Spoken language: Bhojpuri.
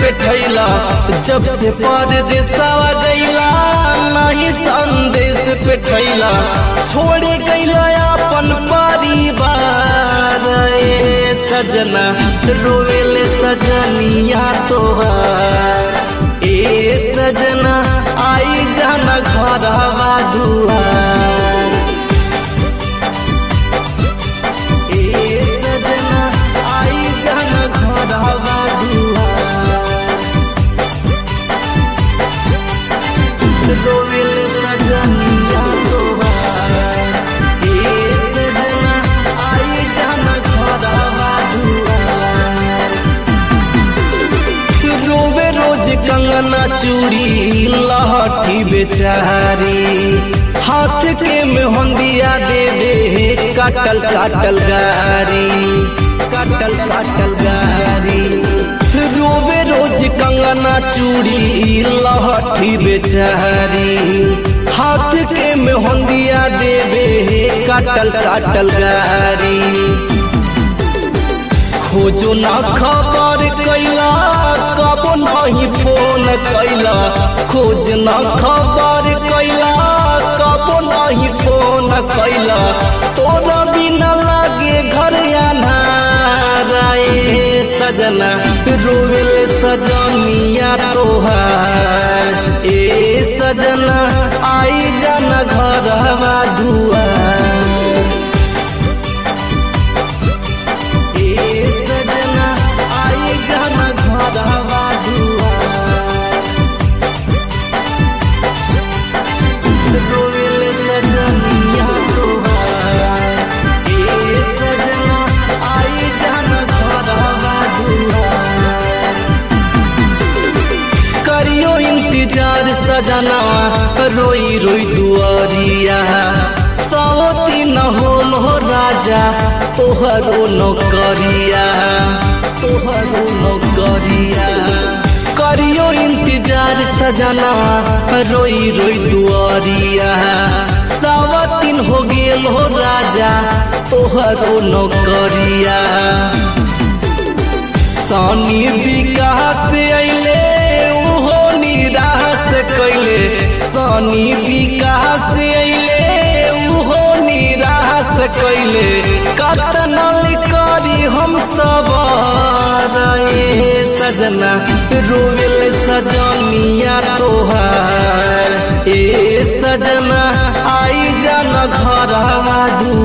पे ठैला जब से परदेसवा गैला नहीं संदेश पे ठैला छोड़े गैला अपन परिवार ए सजना रोवेले सजनिया तोहार ए सजना आई जाना घरवा दुआर ए सजना आई जाना घरवा दुआर रोवेल सजनिया तोहार ए सजना आई जाना घरवा दुआर रोवे रोज कंगना चूड़ी लहठी बेचारी हाथ के मेहंदिया दे दे काटल काटल गारी काटल काटल गारी रोवे रोज कंगना चूड़ी लहठी बेचारी हाथ के मेहंदिया दे दे काटल काटल गारी खोजो ना खबर कैला कबो नहीं फोन कैला खोज ना खबर कैला कबो नहीं फोन कैला तोरा बिना लागे घर अनाराए सजना रोवेल सजनिया तोहार ए सजना आई जाना घरवा दुआर ए सजना आई जाना घरवा दुआर रोवेल सजनिया तोहार ए सजना आई जाना घरवा दुआर करियो इंतजार सजना रोई रोई दुआरिया सौती न होल हो राजा तोहरो नौकरिया तोहरो नौकरिया करियो इंतजार सजना रोई रोई दुआरिया सावतीन हो गेल हो राजा तोहरो नौकरिया सानी विकास अइले उहो निराश कैले सानी विकास अइले उहो निराश कैले कतनल करी हम सब रे सजना रोवेल सजनिया तोहार ए सजना आई जाना घरवा दू